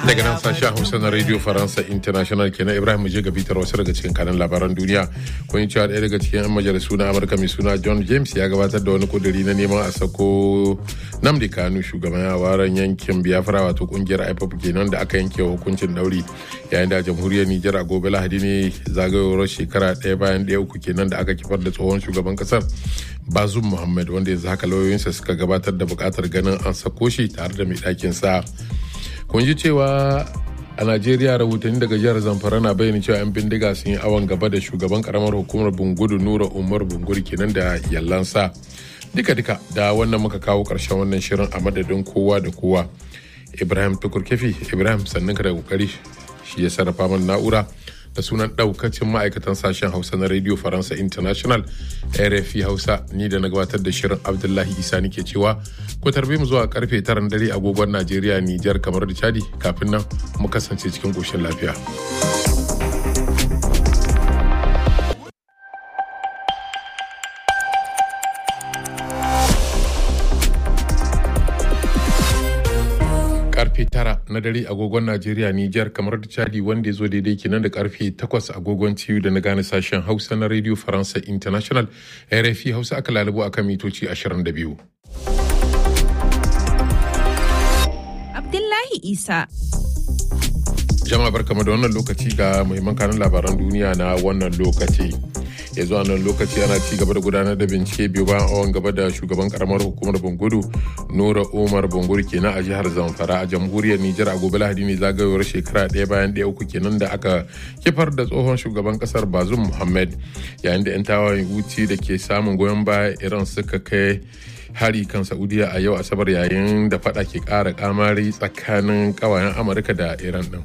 daga nan sashen hausa na radio faransa international kenan ibrahim je ga bitar wasu daga cikin kanan labaran duniya kun cewa ɗaya daga cikin yan majalisu na amurka mai suna john james ya gabatar da wani kuduri na neman a sako namdi kanu shugaban yawaran yankin biafra wato kungiyar ipop kenan da aka yanke wa hukuncin dauri yayin da jamhuriyar nijar a gobe lahadi ne zagayowar shekara ɗaya bayan ɗaya uku kenan da aka kifar da tsohon shugaban kasar bazum muhammad wanda yanzu haka lauyoyinsa suka gabatar da buƙatar ganin an sako shi tare da mai ɗakin sa kun ji cewa a najeriya rahotanni daga jihar zamfara na bayyana cewa 'yan bindiga sun yi awon gaba da shugaban karamar hukumar bungudu nura umar bunguri kenan da yallansa duka duka da wannan muka kawo karshen wannan shirin a madadin kowa da kowa ibrahim tukur kefi ibrahim sannan ka da kokari shi ya sarrafa min na'ura da sunan daukacin ma'aikatan sashen hausa na radio faransa international rfi hausa ni da na gabatar da shirin abdullahi isa nike cewa ku tarbe mu zuwa karfe taran dare agogon najeriya nijar kamar da chadi kafin nan mu kasance cikin koshin lafiya karfe tara na dare agogon Najeriya Nijar kamar da Chadi wanda ya zo daidai kenan da karfe takwas agogon TU da na gane sashen Hausa na Radio Faransa International RFI Hausa aka lalubo akan mitoci 22. Abdullahi Isa. Jama'a barkama da wannan lokaci ga muhimman kanun labaran duniya na wannan lokaci. ya zuwa nan lokaci ana ci gaba da gudanar da bincike biyu bayan awon gaba da shugaban karamar hukumar bungudu nura umar bunguri kenan a jihar zamfara a jamhuriyar nijar a gobe lahadi ne zagayowar shekara ɗaya bayan ɗaya uku kenan da aka kifar da tsohon shugaban kasar bazum muhammad yayin da 'yan tawayen wuci da ke samun goyon baya iran suka kai hari kan saudiya a yau asabar yayin da fada ke ƙara kamari tsakanin ƙawayen amurka da iran ɗin.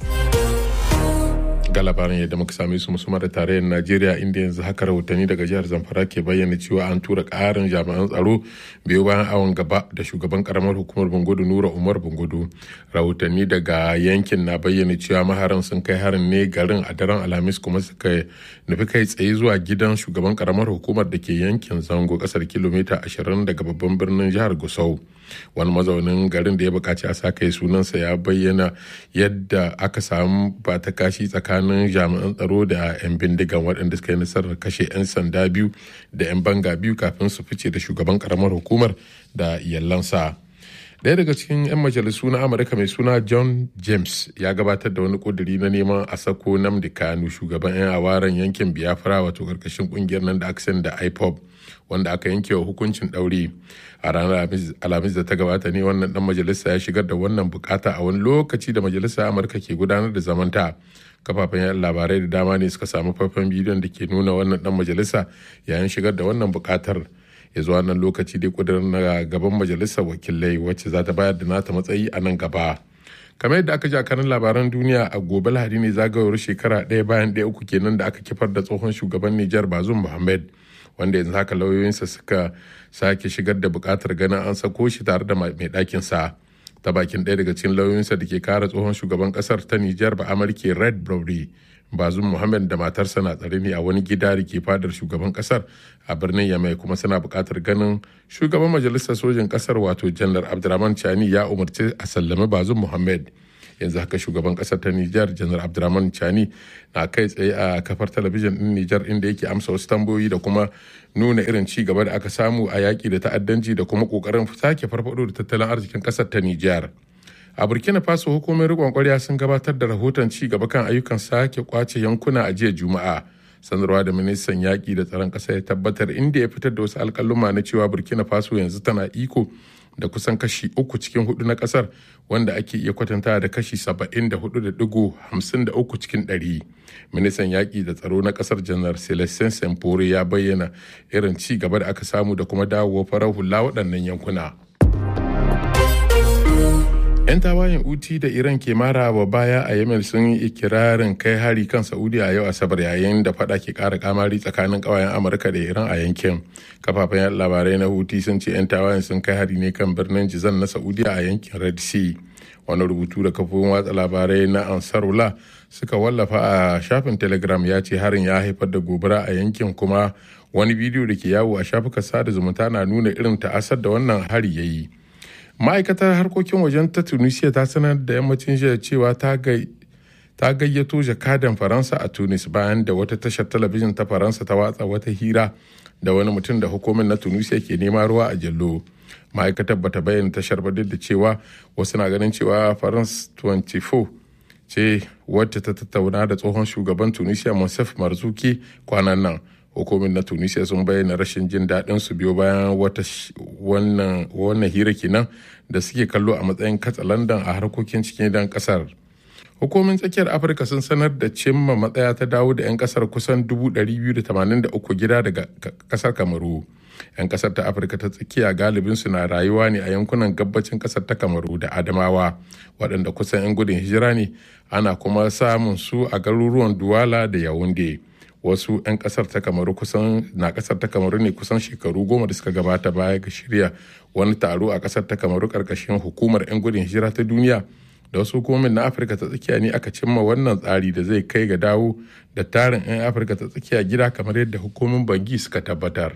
ga labaran yadda muka same su musamman da tarayyar najeriya inda yanzu haka rahotanni daga jihar zamfara ke bayyana cewa an tura karin jami'an tsaro biyu bayan awon gaba da shugaban karamar hukumar bungudu nura umar bungudu rahotanni daga yankin na bayyana cewa maharan sun kai harin ne garin a daren alhamis kuma suka nufi kai tsaye zuwa gidan shugaban karamar hukumar da ke yankin zango kasar kilomita 20 daga babban birnin jihar gusau wani mazaunin garin da ya bukaci a sa kai sunansa ya bayyana yadda aka samu ba ta kashi tsakanin jami'an tsaro da 'yan bindigan waɗanda suka yi nasarar kashe 'yan sanda biyu da 'yan banga biyu kafin su fice da shugaban karamar hukumar da iyalansa. Daya daga cikin 'yan majalisu na Amurka mai suna John James ya gabatar da wani kuduri na neman a sako Namdi Kanu shugaban 'yan awaren yankin Biafra wato karkashin kungiyar nan da aka da IPOB wanda aka yanke wa hukuncin ɗauri a ranar alhamis da ta gabata ne wannan dan majalisa ya shigar da wannan bukata a wani lokaci da majalisa amurka ke gudanar da zamanta kafafen yan labarai da dama ne suka samu faifan bidiyon da ke nuna wannan dan majalisa yayin shigar da wannan bukatar ya zuwa nan lokaci dai kudurin na gaban majalisar wakilai wacce za ta bayar da nata matsayi a nan gaba kamar yadda aka ji a kanin labaran duniya a gobe lahadi ne zagayowar shekara ɗaya bayan ɗaya uku kenan da aka kifar da tsohon shugaban nijar bazum muhammad wanda yanzu haka lauyoyinsa suka sake shigar da bukatar ganin an sako shi tare da mai ɗakin sa ta bakin ɗaya daga cikin lauyoyinsa da ke kare tsohon shugaban ƙasar ta Nijar ba Amurke Red Brody Bazum Muhammad da matarsa na tsare ne a wani gida da ke fadar shugaban ƙasar a birnin Yamai kuma suna buƙatar ganin shugaban majalisar sojin ƙasar wato Janar Abdurrahman Chani ya umarci a sallami Bazum Muhammad yanzu haka shugaban kasar ta Nijar janar Abdurrahman Chani na kai tsaye a kafar talabijin din Nijar inda yake amsa wasu tambayoyi da kuma nuna irin ci gaba da aka samu a yaƙi da ta'addanci da kuma ƙoƙarin sake farfado da tattalin arzikin ƙasar ta Nijar. A Burkina Faso hukumomin riƙon ƙwarya sun gabatar da rahoton ci gaba kan ayyukan sake kwace yankuna a jiya Juma'a. sanarwa da ministan yaƙi da tsaron ƙasa ya tabbatar inda ya fitar da wasu alƙaluma na cewa burkina faso yanzu tana iko da kusan kashi uku cikin hudu na kasar wanda ake iya kwatanta da kashi saba'in da hudu da digo hamsin da uku cikin ɗari ministan yaƙi da tsaro na kasar janar celestin sempore ya bayyana irin ci gaba da aka samu da kuma dawowa farar hula waɗannan yankuna 'yan tawayen uti da iran ke mara wa baya a yemen sun yi ikirarin kai hari kan saudi a yau asabar yayin da fada ke kara kamari tsakanin kawayen amurka da iran a yankin kafafen labarai na huti sun ce 'yan tawayen sun kai hari ne kan birnin jizan na saudi a yankin red sea wani rubutu da kafofin watsa labarai na ansarula suka wallafa a shafin telegram ya ce harin ya haifar da gobara a yankin kuma wani bidiyo da ke yawo a shafukan sada zumunta na nuna irin ta'asar da wannan hari ya yi ma'aikatar harkokin wajen ta tunisia ta sanar da yammacin jiya cewa ta ta gayyato jakadan faransa a tunis bayan da wata tashar talabijin ta faransa ta watsa wata hira da wani mutum da hukumin na tunisia ke nema ruwa a jallo ma'aikatar bata bayyana tashar ba duk da cewa wasu na ganin cewa france 24 ce wadda ta tattauna da tsohon shugaban tunisia monsef marzuki kwanan nan hukumin na tunisia sun bayyana rashin jin daɗin su biyo bayan wata wannan hira kenan da suke kallo a matsayin katsalandan a harkokin cikin gidan kasar hukumin tsakiyar afirka sun sanar da cimma matsaya ta dawo da 'yan kasar kusan 283 gida daga kasar kamaru 'yan kasar ta afirka ta tsakiya galibin su na rayuwa ne a yankunan gabacin kasar ta kamaru da adamawa waɗanda kusan 'yan gudun hijira ne ana kuma samun su a garuruwan duwala da yawunde wasu 'yan kasar ta kamaru kusan na kasar ta kamaru ne kusan shekaru goma da suka gabata baya ga shirya wani taro a kasar ta kamaru karkashin hukumar 'yan gudun hijira ta duniya da wasu hukumomin na afirka ta tsakiya ne aka cimma wannan tsari da zai kai ga dawo da tarin 'yan afirka ta tsakiya gida kamar yadda hukumomin bangi suka tabbatar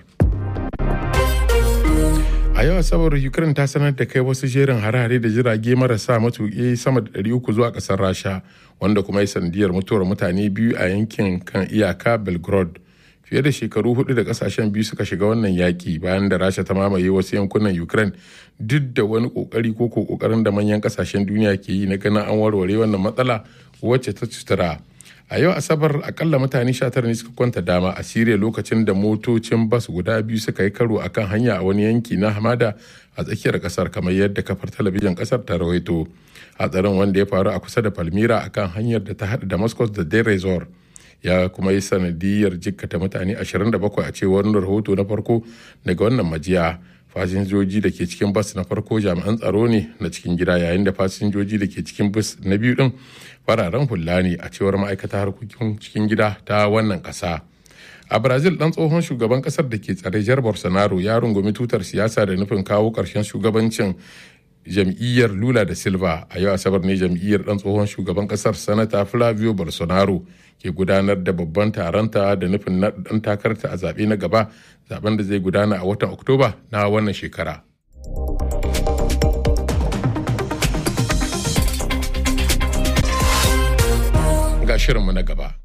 a yau asabar ukraine ta sanar da kai wasu jerin hare-hare da jirage marasa matuƙi sama da 300 zuwa ƙasar rasha wanda kuma ya sanadiyar mutuwar mutane biyu a yankin kan iyaka belgrade fiye da shekaru hudu da kasashen biyu suka shiga wannan yaki bayan da rasha ta mamaye wasu yankunan ukraine duk da wani kokari ko kokarin da manyan kasashen duniya ke yi na ganin an warware wannan matsala wacce ta cutura a yau asabar akalla mutane 19 ne suka kwanta dama a siriya lokacin da motocin bas guda biyu suka yi karo akan hanya a wani yanki na hamada a tsakiyar kasar kamar yadda kafar talabijin kasar ta rawaito hatsarin wanda ya faru a kusa da palmira akan hanyar da ta haɗa damascus da deir resort ya kuma yi sanadiyar jikkata mutane 27 a cewar rahoto na farko daga wannan majiya fasinjoji da ke cikin bas na farko jami'an tsaro ne na cikin gida yayin da fasinjoji da ke cikin bas na biyu din fararen hula ne a cewar ma'aikata harkokin cikin gida ta wannan ƙasa. a brazil dan tsohon shugaban kasar da ke tsare jar bolsonaro ya rungumi tutar siyasa da nufin kawo ƙarshen shugabancin jam'iyyar lula da silva a yau asabar ne jam'iyyar dan tsohon shugaban kasar sanata flavio bolsonaro ke gudanar da babban taronta da nufin na dan takarta a zaɓe na gaba zaben da zai gudana a watan oktoba na wannan shekara ga shirinmu na gaba